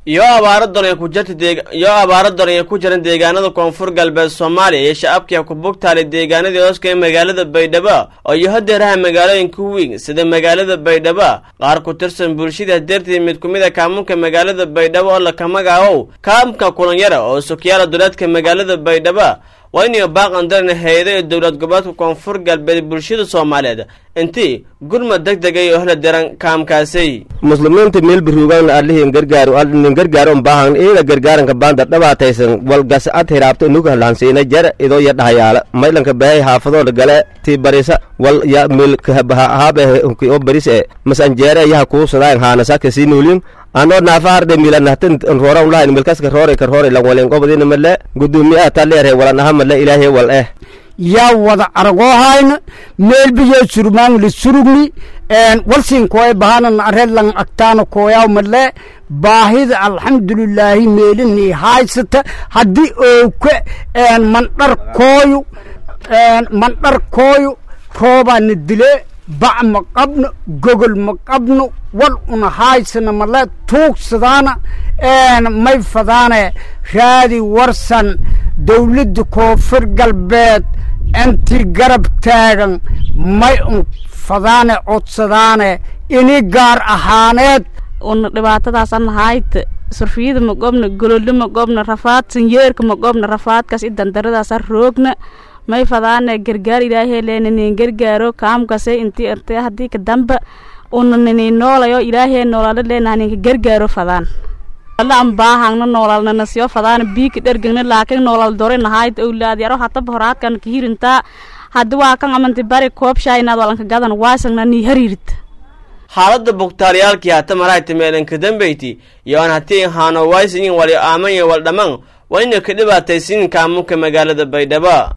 iyo abaaro daran ku jirta deeg iyo abaaro daran ay ku jiran deegaanada koonfur galbeed soomaaliya iyo shacabkii ku bugtaalay deegaanadii hooska ee magaalada baydhabo oo iyo hadeeraha magaalooyinka weyn sida magaalada baydhabo qaar ku tirsan bulshada dartii mid ku mid a kaamunka magaalada baydhabo oo laka magaabow kaamka kulanyara oo sukyaala duleedka magaalada baydhabo waa inay baaqan daran hay-ado ee dowlad goboleedka koonfur galbeed bulshada soomaaliyeed intii gurmad deg deg ay ohla diran kaamkaasi muslimiinta meel biruugan alihin gargaaro alinin gargaaro baahan ina gargaaranka baanda dhabaataysan walgas ad hiraabto nuga lahansiina jar idoo ya dhahayaala maylanka bahay haafadooda gale ti barisa wal ya mil haabe o baris e masanjeere yaha kuusadayn haanasaka sinuulin ano naafaharde milanahtan roora ulahayn milkaska roore ka roore lan walen qobadina male gudoomiyaha taleere walan aha male ilaahay wal eh yaa wada aragoohayna meelbiyo surmaangli surugni walsin koy bahanan arelan agtaana koyaw male baahida alxamdulilaahi meelini haysata haddii ooke mandhar kooyu mandhar kooyu roobaana dile bac ma qabno gogol ma qabno wal una haysana male tuugsadaana may fadaane raadi warsan dawladda koonfur galbeed intii garab taagan may un fadaane codsadaane ini gaar ahaaneed una dhibaatadaasan hayte surfiyada ma gobna gololo ma gobna rafaad sanyeerka ma gobna rafaadkaas i dandaradaasa roogna may fadaane gargaar ilaahay leenanin gargaaro kaamkase intii irtee haddii ka damba una nini noolayo ilaahay noolala leenahaninka gargaaro fadaan wala an baahangna noolalnana siyo fadaana biika dhergegna laakiin noolal dore nahayd owlaad yaro hataba horaadkan kahirintaa haddi waa kan amanti bari koobshaa inaad walanka gadan waasagna nii hariirita xaaladda bugtaalyaalkii hata marayta meelanka dambeyti iyo aan hatii haano waysiyin wali aamanya wal dhammaan waa inay ka dhibaataysiin kaamunka magaalada baydhabo